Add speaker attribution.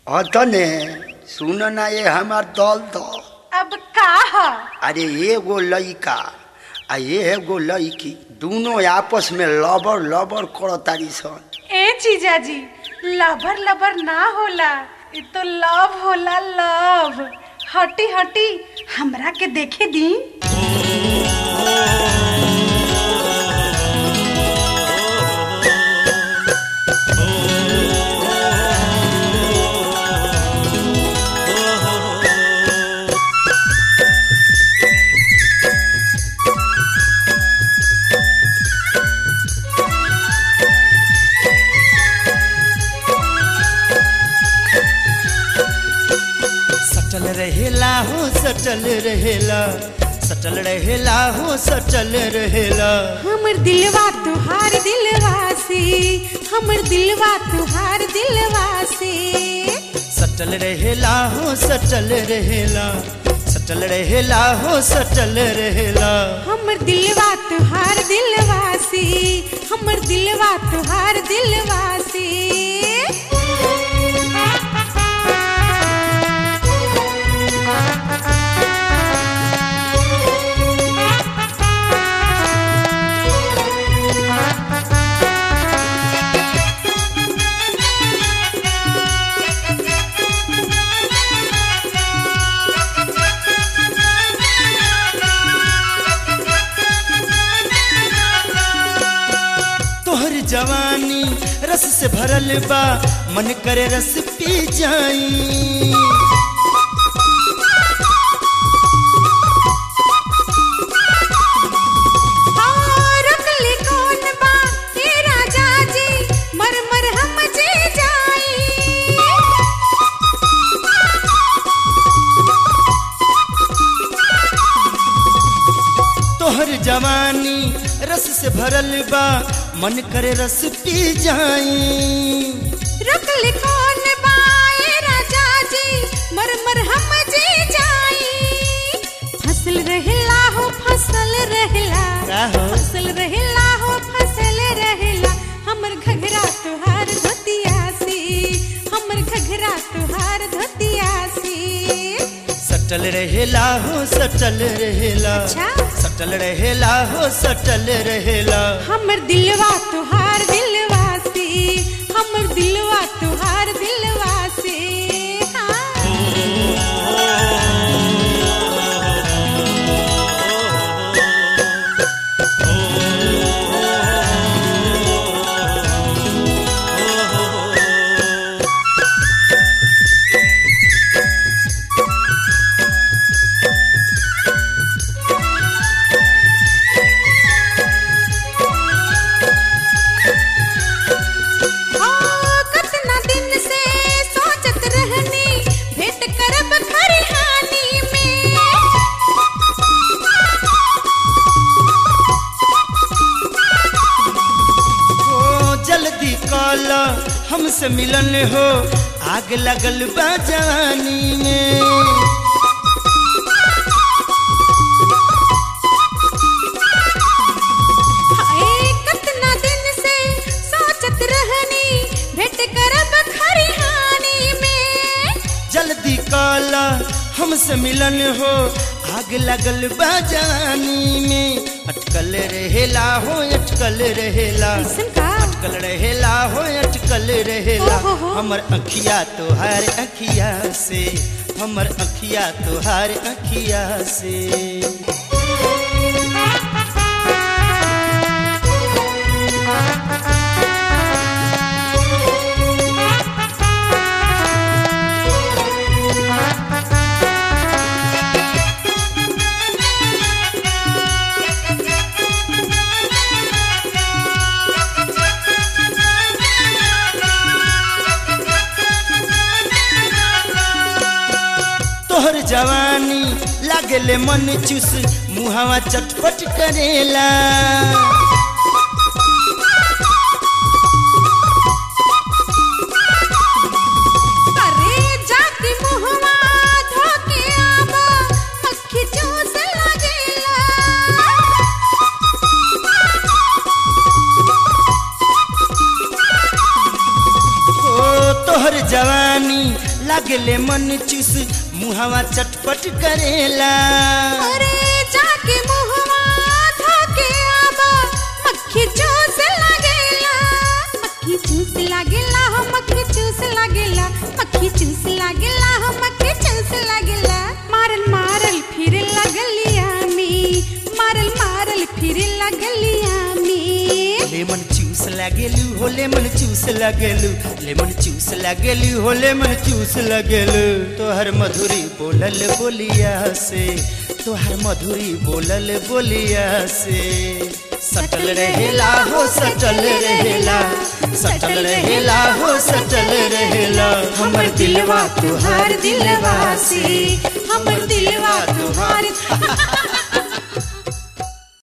Speaker 1: अतने सुन ना ये हमार दल दो
Speaker 2: अब का ह
Speaker 1: अरे एगो लइका आ एगो लइकी दोनों आपस में लबर लबर करतारी सन
Speaker 2: ए जीजाजी लबर लबर ना होला ये तो लव होला लव हटी हटी हमरा के देखे दी
Speaker 3: सटल रहेला हो सटल रहेला सटल रहेला हो सटल रहेला
Speaker 2: हमर दिलवा तुहार दिलवा से हमर दिलवा तुहार दिलवा से
Speaker 3: सटल रहेला हो सटल रहेला सटल रहेला हो सटल रहेला
Speaker 2: हमर दिलवा तुहार दिलवा से हमर दिलवा तुहार दिलवा से
Speaker 3: तोहर जवानी रस से भरल बा मन करे रस पी जाई
Speaker 2: हाँ, रखले कौन बा ए राजा जी मर मर हम जे जाई
Speaker 3: तोहर जवानी रस से भरल बा मन करे रस पी जाई
Speaker 2: रखले कौन बाए राजा जी मर मर हम जे जाई फसल रहला हो फसल रहला
Speaker 3: का हो?
Speaker 2: फसल रहला हो फसल रहला हमर घघरा तुहार धोतिया सी हमर घघरा तुहार धोतिया सी
Speaker 3: सटल रहेला हो सटल रहेला
Speaker 2: अच्छा।
Speaker 3: सटल रहेला हो सटल रहेला
Speaker 2: हमर दिलवा तुहार दिलवा से हमर दिलवा तुहार दिलवा से हाँ। ओ, कतना दिन से सोचत रहनी भेंट करब खरिहानी में
Speaker 3: ओ जल्दी कल हमसे मिलन हो आग लगल बा जवानी में
Speaker 2: हाय, कतना दिन से सोचत रहनी भेंट करब खरिहानी में
Speaker 3: जल्दी कल हमसे मिलन हो आग लगल बा जवानी में अटकल रहेला हो अटकल रहेला
Speaker 2: कैसन का
Speaker 3: अटकल रहेला हो अटकल रहेला
Speaker 2: ओ हो हो।
Speaker 3: हमर अखिया तोहार अखिया से हमर अखिया तोहार अखिया से तोहर जवानी लागले मन चुस मुहावा चटपट करेला
Speaker 2: अरे जाति मुहवा धोके आवा अखी चूस लागेला
Speaker 3: ओ तोहर जवानी लागले मन चूस मुहावा चटपट करेला
Speaker 2: अरे जाके मुहवा धोके आबा मक्खी चूस लागेला मक्खी चूस लागेला हो मक्खी चूस लागेला मक्खी चूस लागेला हो मक्खी चूस लागेला मारल मारल फिर लगलिया में मारल मारल फिर लगलिया में
Speaker 3: लेमन चूस लागेलू हो लेमन चूस लागेलू लेमन चूस लागेलू हो लेमन चूस लागेलू तोहर मधुरी बोलल बोलिया से तोहर मधुरी बोलल बोलिया से सटल रहेला हो सटल रहेला सटल रहेला हो सटल रहेला हमर दिलवा
Speaker 2: तुहार दिलवा से हमर दिलवा तुहार